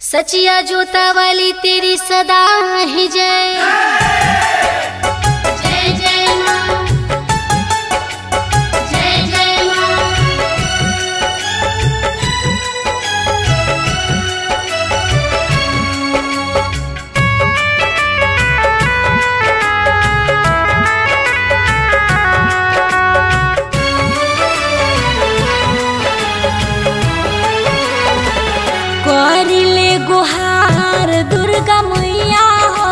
सचिया जोता वाली तेरी सदा ही जय जय जय माँ जय जय माँ करिले गुहार दुर्गा मैया हो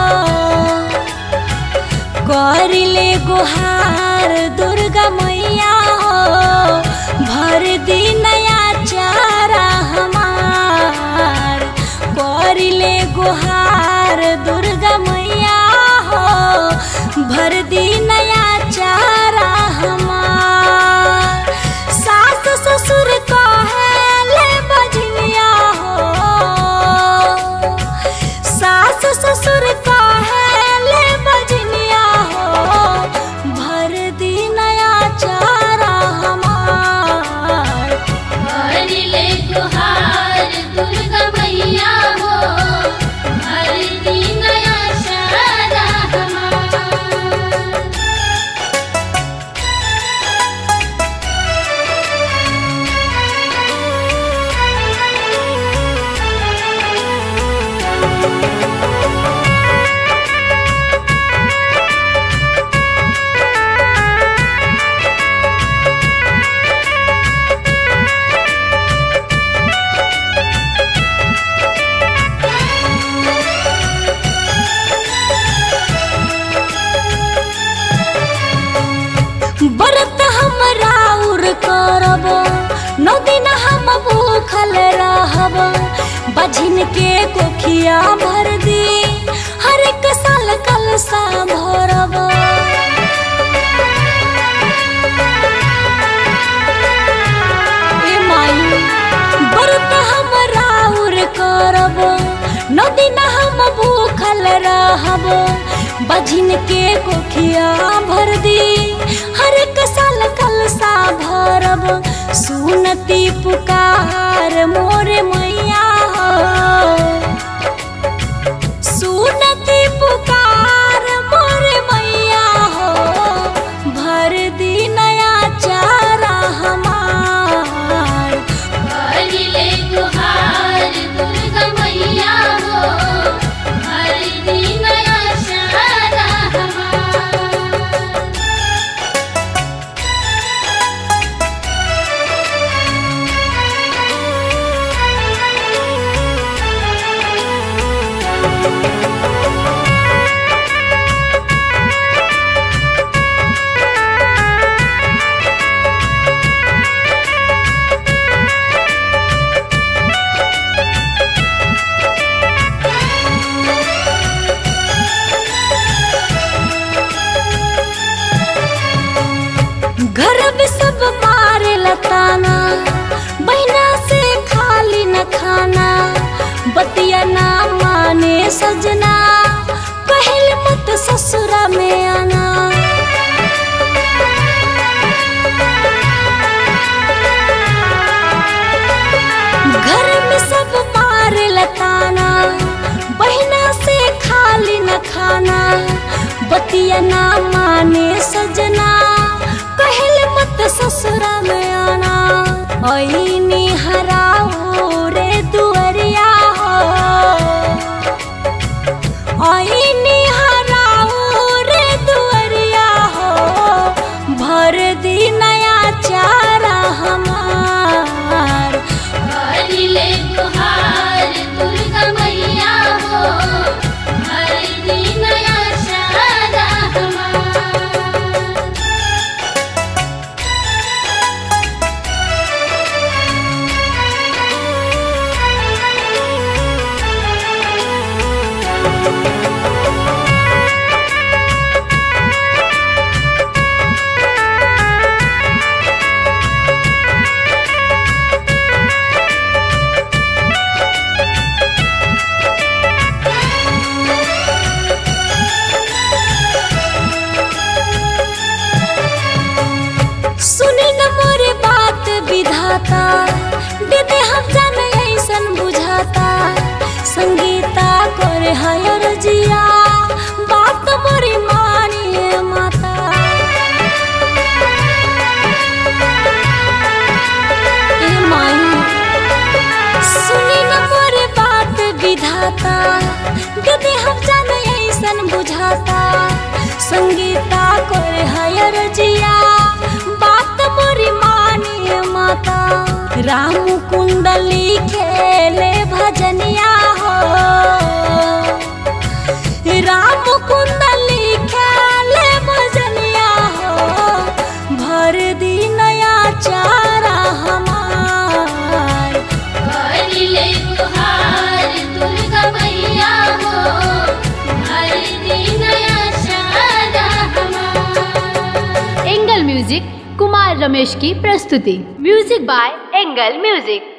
करिले गुहार दुर्गा मैया हो भर दिनया चारा हमार करिले गुहार दुर्गा मैया हो भर दिनया चारा हमार सास ससुर कहेले बजनिया हो सास ससुर कहेले बजनिया हो भर दिनया चारा हमार हरिले गुहार दुर्गा मैया हो हर दिन आशारा हमार व्रत हम राउर करब नौ दिन हम भूखल रहब बझिन के कोखिया भर दी हर एक साल कलसा भरब ए माई व्रत हम राउर करब नौ दिन हम भूखल रहब बझिन के कोखिया भर दी हर एक साल कलसा भरब सुनती पुकार मोर मैया हो सुनती पुकार मोर मैया हो भर दी नया चारा हमार हरिले गुहार दुर्गा मैया हो हर दिन आशारा हमार संगीता करे हयर जिया बात मोरी मानिए माता ए माई सुनी न मोरे बात विधाता दीदी हम जाने ऐसन बुझाता संगीता करे हयर जिया बात मोरी मानिए माता राम कुंडली खेले भजनिया हो राम कुंडली खेले भजनिया हो भर दी नया चारा हमार भरिले तुहार दुर्गा मैया हो हर दिन आशारा हमार एंगल म्यूजिक कुमार रमेश की प्रस्तुति म्यूजिक बाय एंगल म्यूजिक